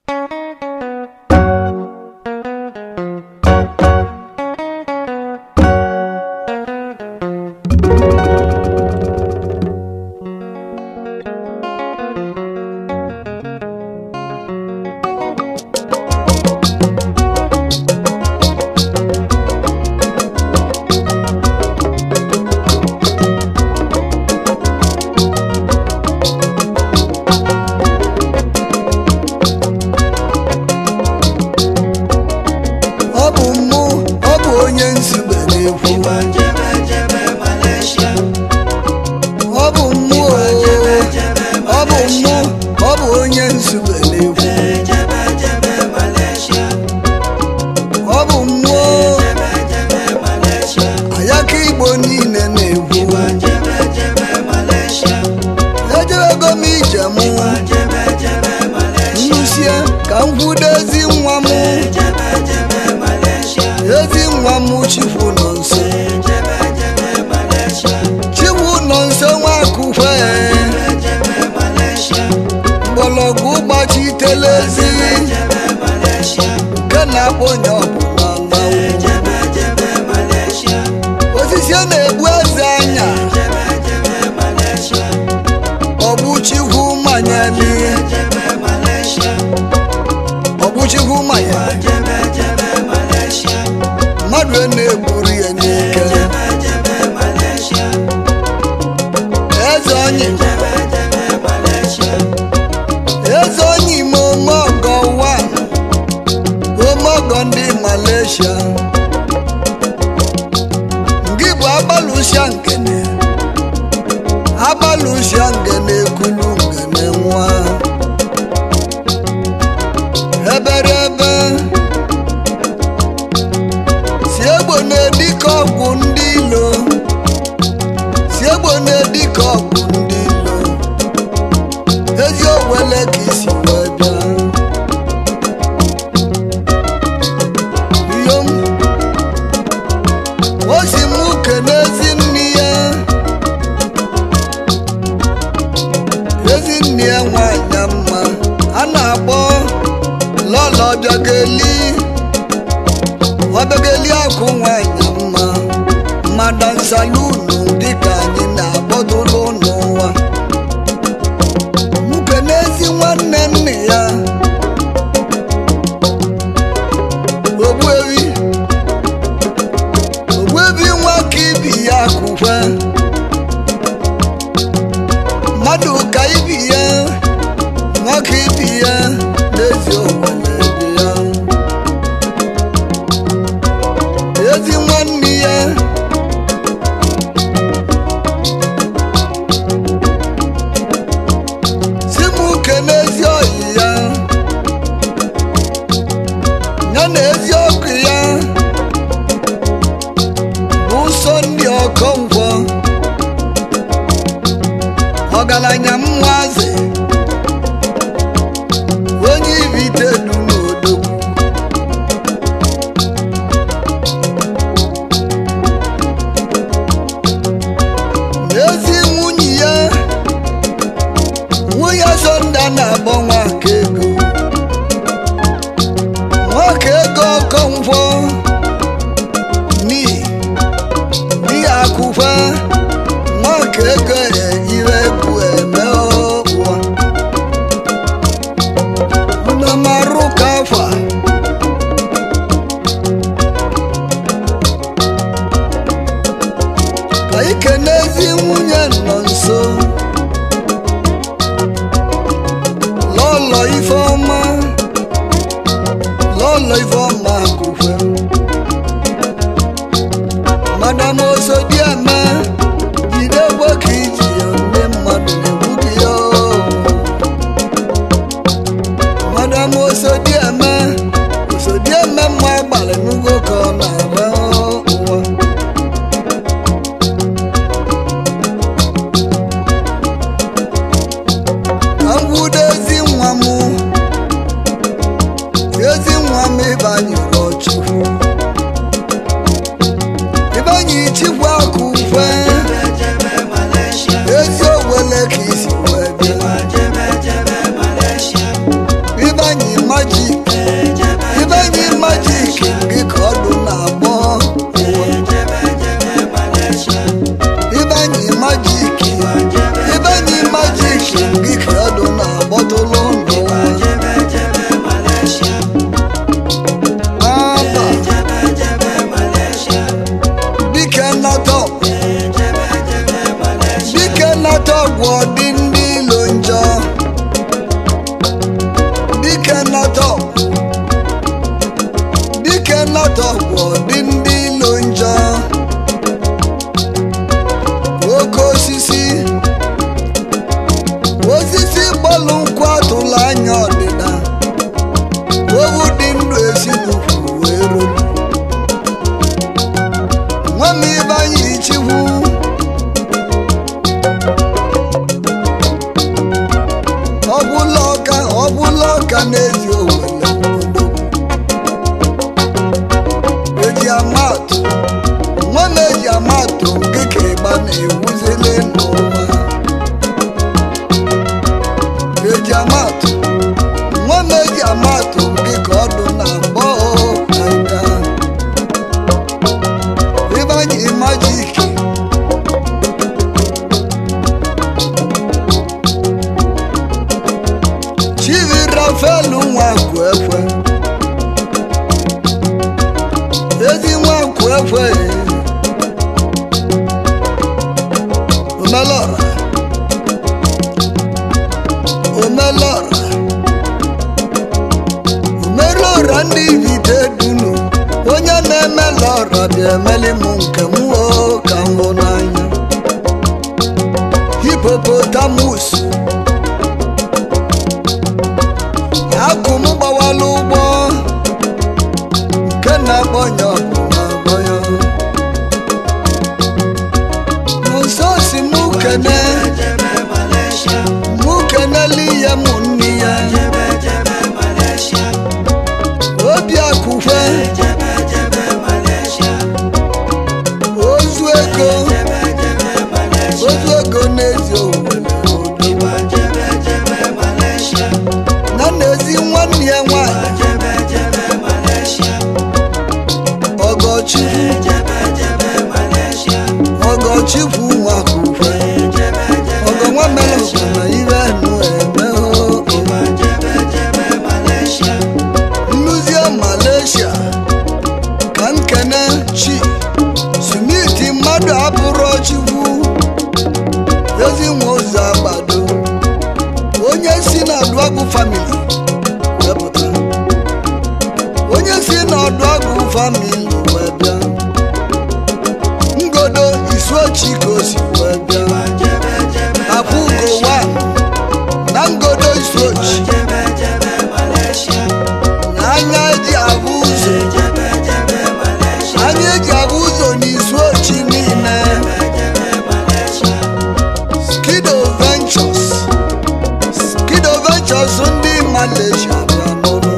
ọ bụ mụ ọ bụ onye nzube na-ekwu Igbo jebe jebe Malaysia ọ bụ mụ o, jebe jebe ọ bụ mụ ọ bụ onye nzube na-ekwu jebe jebe Malaysia ọ bụ mụ o, jebe jebe Malaysia ayaka igbo niile na-ekwu Igbo jebe jebe Malaysia ejewego m ije mụ jebe jebe Malaysia nnusie ka m kwudo ezi nwa m jebe jebe Malaysia ezi nwa m chikwu nọ nso jebe jebe Malaysia chikwu nọ nso nwakukwe jebe Malaysia mgbọrọgwụ gbachitela ezi jebe Malaysia nke na-akpọ onye ọbụla mmanwụ jebe jebe Malaysia osisi a na-egbu eze anya jebe jebe Malaysia ọgbụchikwu manyeli jebe Malaysia ọgbụchikwu manya jebe jebe Malaysia mmadụ na-egburu ya n'ike jebe jebe Malaysia eze onyi jebe jebe Malaysia eze onyi ime omeọgọ wa omeọgọ ndị Malaysia ngị bụ agbalụsịa nkene agbalụsịa ngene ekulu ngene nwa eberebe si egbo na-edike ọgwụ ndị ilo si egbo na-edike ọgwụ ndị ilo ezi owele ka isi wee bịa iyom o si m kene ezi nne ya ezi nne ya nwanyị mma a na-akpọ lọlọ bịageli ọbịageli akụ nwanyị mma mmadụ nsalunu dịka anyị na-akpọdụlụ n'ụwa nwoke n'ezi nwanne nne ya ogbuewi ogbuebi nwa ka ibi ya kụkwe mmadụ ka ibi ya nwoke ibi ya n'ezi owele dị ya ezi nwanne ya si m uke n'ezi oyi ya ya na ezi ọkụ ya bụ ụsọ ndị ọkọngwọ ọgaranya mmazi onye ibite du n'odogwu n'ezi nwunye ya nwunye sonda na-akpọ nwaka ego nwaka ego ọkọngwọ ni ni akụkwa nwaka ego ire bụ eme ụwa unamarụ ka afa ka ike n'ezi nwunye nọ nso lọlọ ifeọma lọlọ ifeọma akụkwe madam osodieme jide gwe ka iji ya ndị mmadụ na-egbu gị ya oo. madam osodieme osodieme mma gbalị n'ugo ka ọ na-agba ụwa ka m gwudo ezi nwa m ezi nwa m ịbanyere ọchukwu ịbanye chikwu akụ mfe jebe jebe Malaysia ezi owele ka isi wee bịa jebe jebe Malaysia ịbanye ma na-ata ọgwụ ọdị ndị ilo njọ oke osisi osisi gbalụ nkwụ atụla anya ọdịda owu dị ndụ esi n'ukwu wee ruru nwa m ibe anyị ichikwu ọbụla ọka ọbụla ọka na-eji owele obodo eji amatụ nwa m eji amatụ dịka ịgba na-ewuzile n'ụwa eji amatụ nwa m eji amatụ dịka ọdụ na agbọ aga ịbanye majiki chivi rafael nwakwu ekwe ezi nwakwu ekwe omelọra omelọra omelọra ndị vite dunu onye na-emela ọra bịa emeli m nke m o ka m hụ n'anya hipopotamus akụ m gbawala ụgbọ nke na-agbọnya ọbụla agbọnya nso si mụ kene jebe Malaysia, mụ kenela ihe mụ nne ya jebe jebe Malaysia, obi akụkwe jebe jebe Malaysia, ozu ego jebe jebe Malaysia, ozu ego n'ezi owere ịgba jebe jebe Malaysia, na n'ezi nwanne ya nwanyị jebe jebe Malaysia, ọgọchukwu jebe jebe Malaysia, ọgọchukwu nwakụkwe jebe jebe ọgọ nwa mere ọgọ na ire nụ eme o ịgba jebe jebe Malaysia, nnuzie malaysia ka nkene chi smiti mmadụ abụrụ chukwu ezi nwe ụzọ agbado onye si na ọdụagụ famili wepụta onye si na ọdụagụ famili wee bịa ngodo isuochi ka o si wee bịa jebe jebe akwụgo wa na ngodo isuochi jebe jebe Malaysia, na anya eji abụ ụzọ jebe jebe Malaysia, anyị eji abụ ụzọ n'izu ochi niile jebe Malaysia, skido ventures skido ventures ndị malaysia bịa n'ụlọ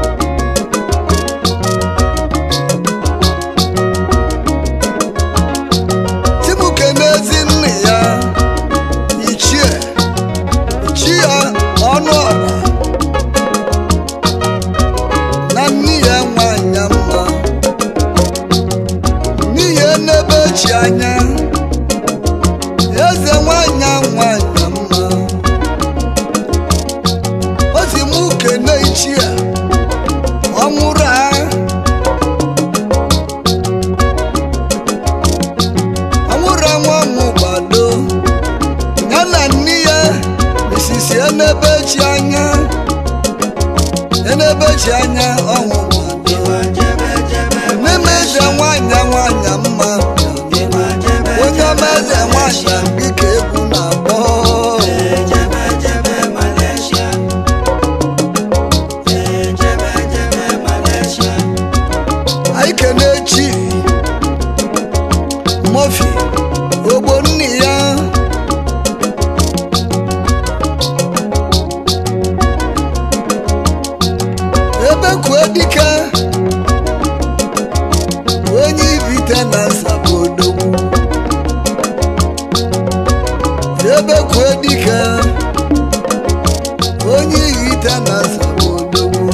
timuke n'ezi nne ya ichie ichie ọnụ ọra na nne ya nwanyị mma n'ihe n'ebe chi anya eze nwanyị nwanyị mma o si mụ kene ichie ọ nwụrụ a ọ nwụrụ nwa mụ gbado ya na nne ya isisi enebe chi anya enebe chi anya ọnwụ gbado jebe jebe n'ime eze nwanyị nwanyị mma onye ọma eze nwanyị dịka egwu na-akpọ jebe jebe Malaysia, jebe jebe Malaysia, anyị kene chi mofi ogbo nne ya ebe kwue dike onye ibite na nsabodogwu ebe kwue dike onye ihite na nsabodogwu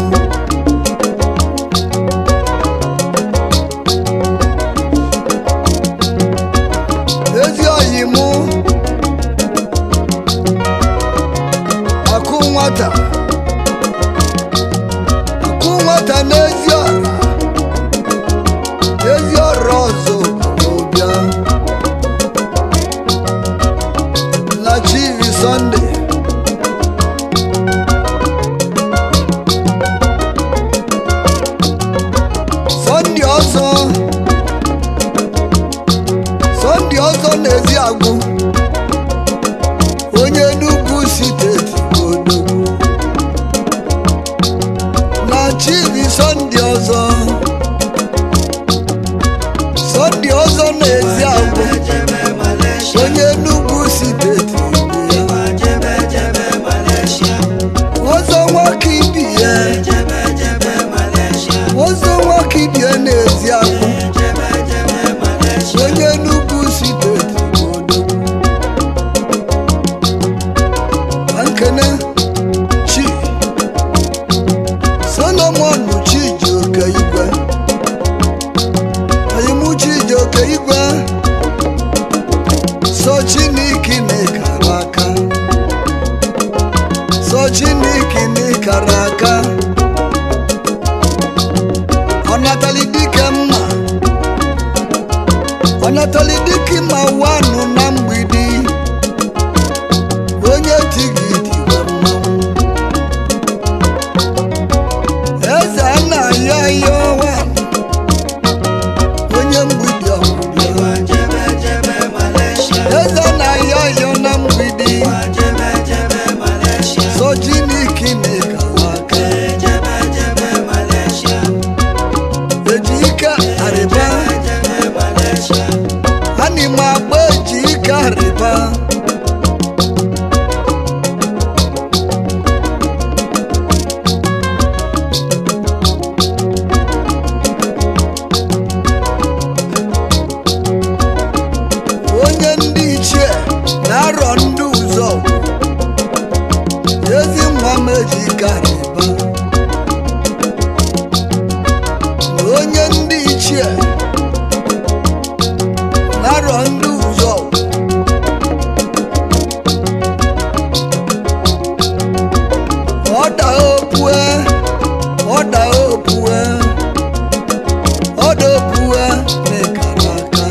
ezi oyi mụ akụ nwata akụ nwata n'ezi ọra ezi ọra ọzọ ọzọ sọnde ọzọ na-ezi agwụ onye Enugu steeti odogwu na chibi sọnde ọzọ sọnde ọzọ na-ezi agwụ jebe Malaysia onye Enugu steeti ya ịgba jebe jebe Malaysia ọzọ nwoke ibi ya jebe jebe Malaysia ọzọ nwoke ibi ya na-ezi agwụ jebe jebe Malaysia onye Enugu steeti odogwu Ka nkene chi solomon chijioke igwe oyimu chijioke igwe so chineke na-ekara aka so chineke na-ekara aka ọ natali dike mma ọ natali dike ma wanụ na mgbidi onye tigidịwe mmanwụ eze anaghị ahịa ọnwa onye mgbidi ọgwụbịa ịgba jebe jebe Malaysia eze anaghị ahịa na mgbidi ịgba jebe jebe Malaysia so chineke na-ekala aka jebe jebe Malaysia eji ike arịba jebe Malaysia anyị ma agba eji ike arịba onye ndị ichie na-arọ ndị ụzọ ezi nwa m eji ike arịba onye ndị ichie na-arọ ndị ụzọ ọda opue ọda opue ọda opue na-ekara aka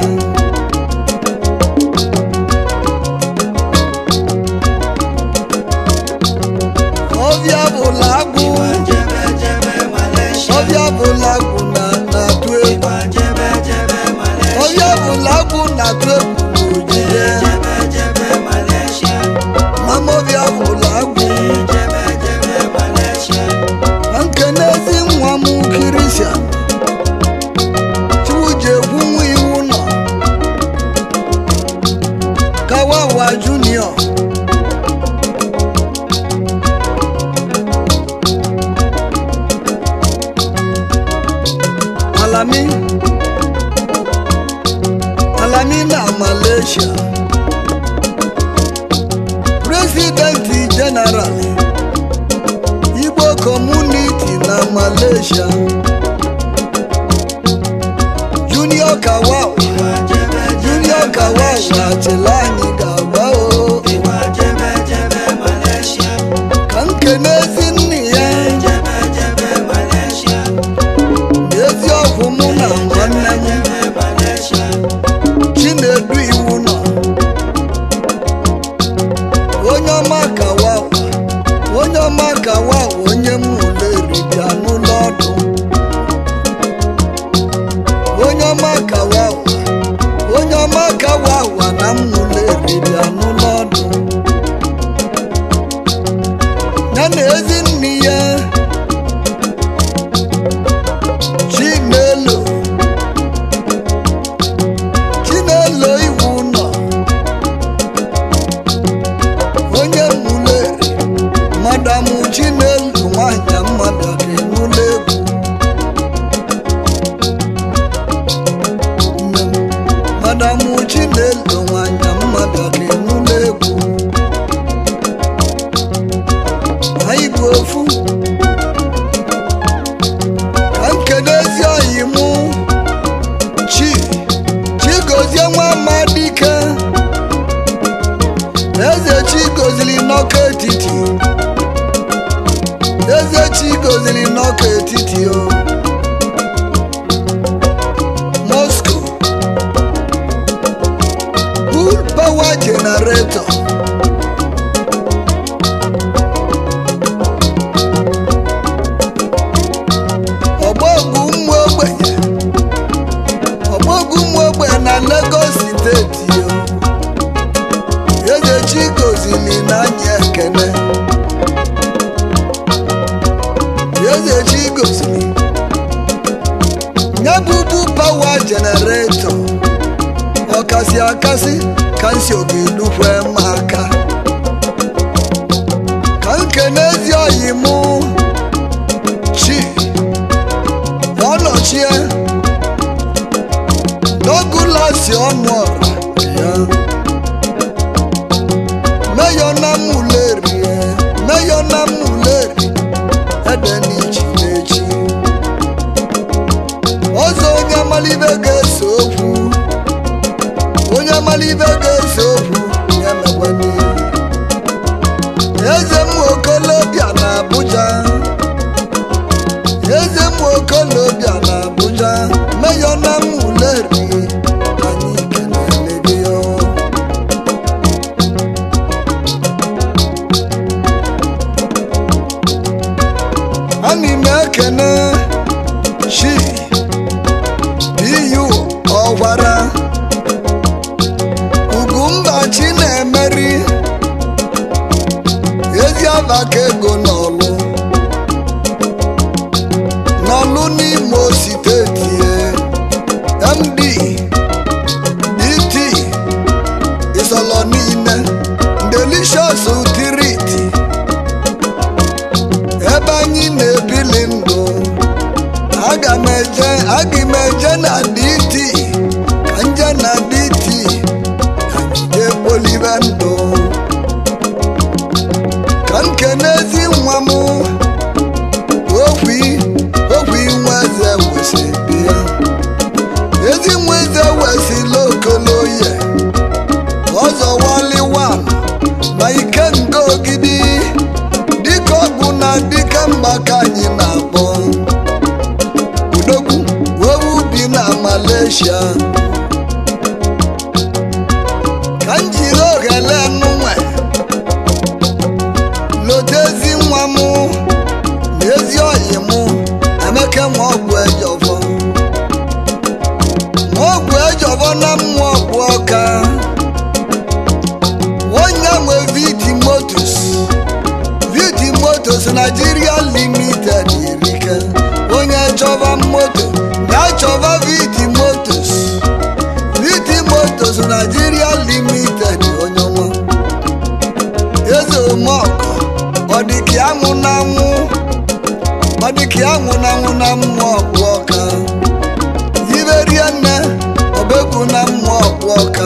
ọbịa bụla agwụ jebe jebe Malaysia ọbịa bụla agwụ na na-atụ egwu ịgba jebe jebe Malaysia ọbịa bụla agwụ na-atụ egwu n'ojije jebe jebe Malaysia mama ọbịa bụla agwụ jebe jebe Malaysia na nkenezi nwa m kirisia chiwuje egwu nwa iwu nọ kawawa junior alami alami na malaysia presidenti general igbo community na malaysia junior kawawa ịgba jebe junior kawawa achịla anyị ga-agba o ịgba jebe jebe Malaysia ka nkenezi nne ya jebe jebe Malaysia na eziokwu mụ na nwanne m jebe Malaysia chinedu iwu nọ onye ọma kawawa onye ọma kawawa onye m ụleri bịa n'ụlọ ọdụ onye ọma kawawa onye ọma kawawa na m ụleri bịa n'ụlọ ọdụ ya na ezi nne ya chinelo chinelo iwu nọ onye mule madamu chinelo nwanyị mmadụ ga-enule egwu Nne m, madamu chinelo nwanyị mmadụ ga-enule egwu anyị bụ ofu ka nkene ezi oyi mụ chi chigozie nwa amadike eze chi goziri n'ọkụ etiti eze chi goziri n'ọkụ etiti o moscow full power generator ọgbọgwụ ụmụ ogbenye eze chi gosiri nye bụbu pawa jeneretọ ọkasị akasị ka nsi oge-edukwe m aka ka nke n'ezi oyi mụ chi ọnọchie n'ogulasi ọnụ ọra ya meyọ na muleri meyọ na muleri ede n'ichi n'echi ọzọ onye amalibe ga-ese okwu onye amalibe ga-ese okwu ya mekwa n'ihu eze m okolobịa na abuja eze m okolobịa na abuja meyọ na muleri anyị kelele gị ọ. Ani m ekene chi iyu ọwara ugwumba chi na-emeri ezi abaka ego n'ọlụ n'ọlụ n'imo steeti e, md dt isọlọ niile delicious utiriti ebe anyị na-ebili ndụ aga m eje aga m eje na dt ka nje na dt ka anyị jee kpolibe ndụ ka m kenezi nwa m okwi okwi nwa eze wesi bịa ezi nwa eze wesila okoloye ọzọ waliwan ma ike nga ogidi dịka ọgwụ na dịka mgba ka anyị na-akpọ udogwu wewu bi na malaysia ka m jiri oghele nụnwe lotezi nwa m na ezi oyi m emeke ma ọgwụ ejọfọ ma ọgwụ ejọfọ na mmụọ ọgwụ ọka onye nwe viti motos viti motos nigeria limited erike onye chọba moto ya chọba viti motos viti motos nigeria limited onye nwa eze omeọkọ ọ dị ka anwụ na anwụ ọ dị ka anwụ na anwụ na mmụọ ọgwụ ọka iberie nne ọbegwu na mmụọ ọgwụ ọka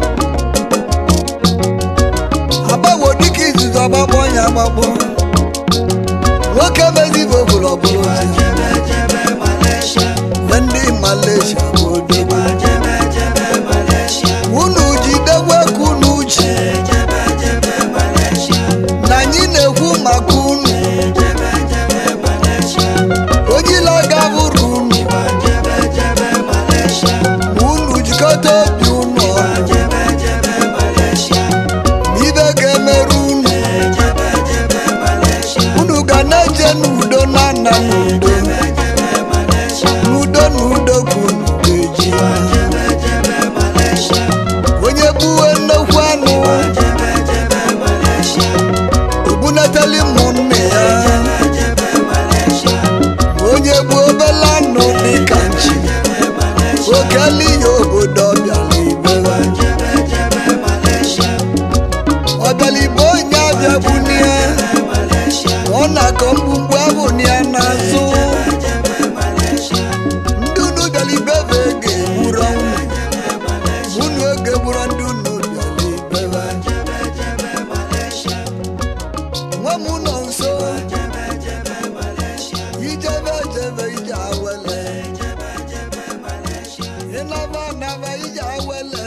agbawo dịka izuzu ọgbakpọ ya agbakpọ nwoke mezibo bụrụ ọbụrụ Iwa jebe jebe Malaysia. na ndị malaysia bụ odogwu Iwa jebe jebe Malaysia. unu jidekwe ka unu ji Jebe jebe Malaysia. na anyị na-ekwu maka unu Jebe jebe Malaysia. ojila gabụrụ unu Iwa jebe jebe Malaysia. ma unu jikọta obi unu Iwa ọnụ jebe jebe Malaysia. ma ibe ga-emerụ unu Jebe jebe Malaysia. unu ga na-eje n'udo na nna n'udo Jebe jebe Malaysia. n'udo na udo ka unu ga-eji Iwa jebe jebe Malaysia. onye gbuwe nnekwu anụ Jebe jebe Malaysia. ogbunatali ụmụnne ya Jebe jebe Malaysia. onye gbuo obele anụ dịka nchi Jebe Malaysia. okeli ya obodo ọbịala ibe Jebe jebe Malaysia. ọbịala ibe onye abịagbunye Malaysia. ọ na-akọ mgbugbu abụni ya n'azụ Jebe Malaysia. ndị unu bịala ibe bụ ege egburu ọnwụ unu oge gburu ndị unu bịala ibe Jebe jebe Malaysia. nwa m nọ nso Jebe jebe Malaysia. ijebe jebe ije awele Jebe jebe Malaysia. ịnaba anaba ije awele